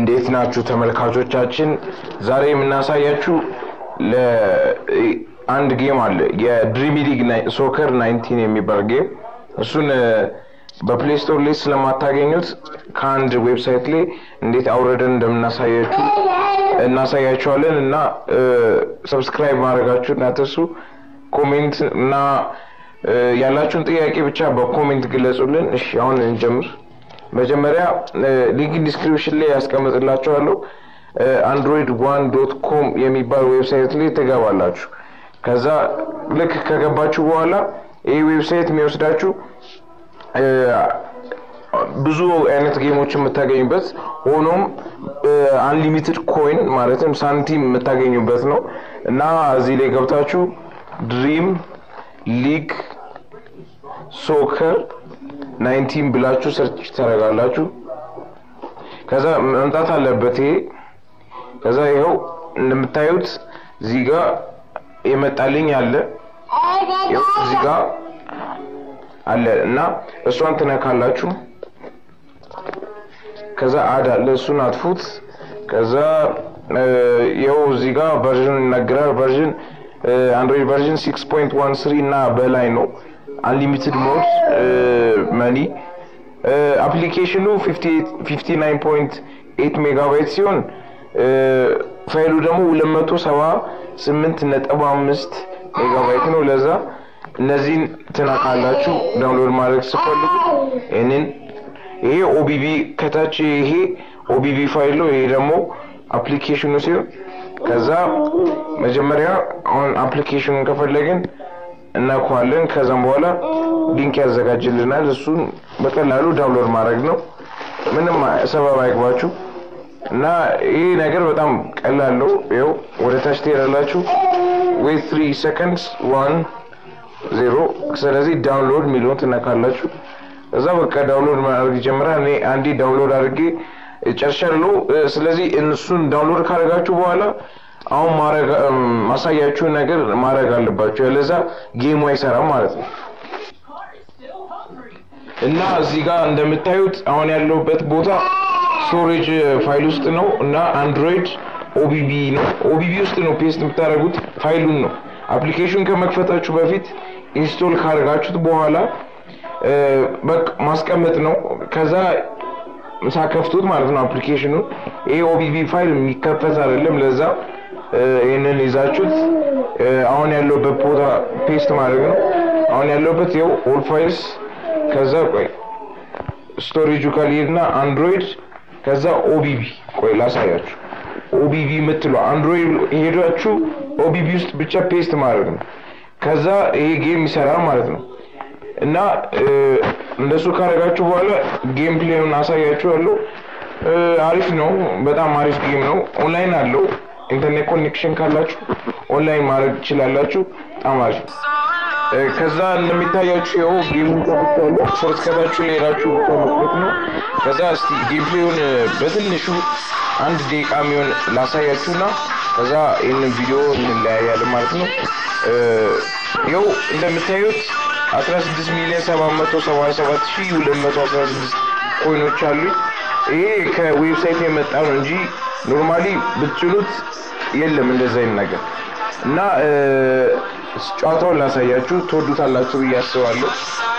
እንዴት ናችሁ ተመልካቾቻችን? ዛሬ የምናሳያችሁ አንድ ጌም አለ የድሪሚ ሊግ ሶከር ናይንቲን የሚባል ጌም። እሱን በፕሌይ ስቶር ላይ ስለማታገኙት ከአንድ ዌብሳይት ላይ እንዴት አውረደን እንደምናሳያችሁ እናሳያችኋለን እና ሰብስክራይብ ማድረጋችሁ እናትርሱ። ኮሜንት እና ያላችሁን ጥያቄ ብቻ በኮሜንት ግለጹልን። እሺ አሁን እንጀምር። መጀመሪያ ሊንክ ዲስክሪፕሽን ላይ ያስቀምጥላችኋለሁ። አንድሮይድ ዋን ዶት ኮም የሚባል ዌብሳይት ላይ ትገባላችሁ። ከዛ ልክ ከገባችሁ በኋላ ይህ ዌብሳይት የሚወስዳችሁ ብዙ አይነት ጌሞች የምታገኙበት ሆኖም አንሊሚትድ ኮይን ማለትም ሳንቲም የምታገኙበት ነው እና እዚህ ላይ ገብታችሁ ድሪም ሊግ ሶከር ናይንቲን ብላችሁ ሰርች ታደርጋላችሁ። ከዛ መምጣት አለበት ይሄ። ከዛ ይኸው እንደምታዩት እዚህ ጋር የመጣልኝ አለ እዚህ ጋር አለ እና እሷን ትነካላችሁ። ከዛ አድ አለ እሱን አጥፉት። ከዛ ይኸው እዚህ ጋር ቨርዥን ይናገራል። ቨርዥን አንድሮይድ ቨርዥን ሲክስ ፖይንት ዋን ስሪ እና በላይ ነው። አንሊሚትድ ሞድ መኒ አፕሊኬሽኑ ፊፍቲ ናይን ፖይንት ኤት ሜጋባይት ሲሆን ፋይሉ ደግሞ ሁለት መቶ ሰባ ስምንት ነጥብ አምስት ሜጋባይት ነው። ለዛ እነዚህን ትነካላችሁ ዳውንሎድ ማድረግ ስፈልጉ ይህንን ይሄ ኦቢቢ ከታች ይሄ ኦቢቢ ፋይል ነው። ይሄ ደግሞ አፕሊኬሽኑ ሲሆን ከዛ መጀመሪያ አሁን አፕሊኬሽኑን ከፈለግን እናኳለን። ከዛም በኋላ ሊንክ ያዘጋጅልናል። እሱን በቀላሉ ዳውንሎድ ማድረግ ነው። ምንም ሰበብ አይግባችሁ እና ይህ ነገር በጣም ቀላል ነው። ይኸው ወደ ታች ትሄዳላችሁ። ዌት ትሪ ሰከንድስ ዋን ዜሮ። ስለዚህ ዳውንሎድ የሚለውን ትነካላችሁ። እዛ በቃ ዳውንሎድ ማድረግ ይጀምራል። እኔ አንዴ ዳውንሎድ አድርጌ ጨርሻለሁ። ስለዚህ እሱን ዳውንሎድ ካደረጋችሁ በኋላ አሁን ማድረግ ማሳያችሁን ነገር ማድረግ አለባችሁ፣ ያለዛ ጌሙ አይሰራም ማለት ነው። እና እዚህ ጋር እንደምታዩት አሁን ያለሁበት ቦታ ስቶሬጅ ፋይል ውስጥ ነው እና አንድሮይድ ኦቢቢ ነው። ኦቢቢ ውስጥ ነው ፔስት የምታደርጉት ፋይሉን ነው። አፕሊኬሽን ከመክፈታችሁ በፊት ኢንስቶል ካደርጋችሁት በኋላ በቃ ማስቀመጥ ነው። ከዛ ሳከፍቱት ማለት ነው አፕሊኬሽኑን ይሄ ኦቢቢ ፋይል የሚከፈት አይደለም። ለዛ ይህንን ይዛችሁት አሁን ያለውበት ቦታ ፔስት ማድረግ ነው። አሁን ያለውበት ይኸው ኦል ፋይልስ ከዛ ቆይ ስቶሬጁ ካልሄድና አንድሮይድ ከዛ ኦቢቢ ቆይ ላሳያችሁ። ኦቢቢ የምትለው አንድሮይድ ሄዳችሁ ኦቢቢ ውስጥ ብቻ ፔስት ማድረግ ነው። ከዛ ይሄ ጌም ይሰራል ማለት ነው። እና እንደሱ ካደረጋችሁ በኋላ ጌም ፕሌኑን አሳያችኋለሁ። አሪፍ ነው፣ በጣም አሪፍ ጌም ነው። ኦንላይን አለው። ኢንተርኔት ኮኔክሽን ካላችሁ ኦንላይን ማድረግ ትችላላችሁ። በጣም አሪፍ ነው። ከዛ እንደሚታያችሁ ይኸው ጌሙን ከፍቻለሁ። ሶርት ከታችሁ ላይ ሄዳችሁ ተመልከቱ ነው። ከዛ እስቲ ጌም ፕሌዩን በትንሹ አንድ ደቂቃ የሚሆን ላሳያችሁና ከዛ ይህንን ቪዲዮ እንለያያለን ማለት ነው። ይኸው እንደምታዩት 16 ሚሊዮን 777 ሺህ 216 ኮይኖች አሉኝ። ይሄ ከዌብሳይት የመጣ ነው እንጂ ኖርማሊ ብትችሉት የለም እንደዛ አይነት ነገር እና ጨዋታውን ላሳያችሁ ትወዱታላችሁ ብዬ አስባለሁ።